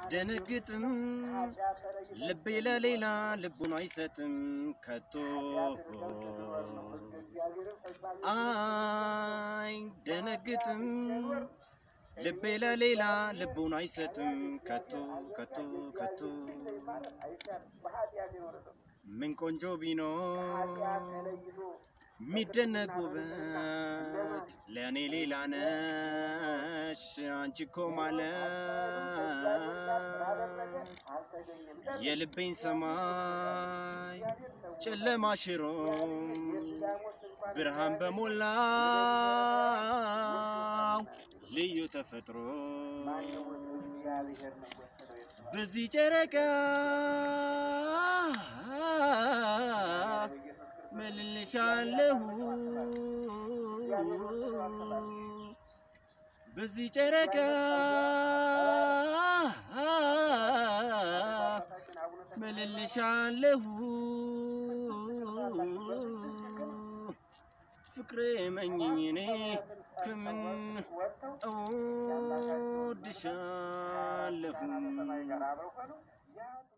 አያስደነግጥም ልቤ ለሌላ ልቡን አይሰጥም ከቶ አይደነግጥም ልቤ ለሌላ ልቡን አይሰጥም ከቶ ከቶ ከቶ ምን ቆንጆ ቢኖር ሚደነቅ ውበት ለእኔ ሌላ ነሽ አንቺ እኮ ማለት የልቤን ሰማይ ጨለማ ሽሮ ብርሃን በሞላው ልዩ ተፈጥሮ በዚህ ጨረቃ መልልሻለሁ በዚህ ጨረቃ መልልሻለሁ ፍቅሬ መኝኝ እኔ ከምን እወድሻለሁ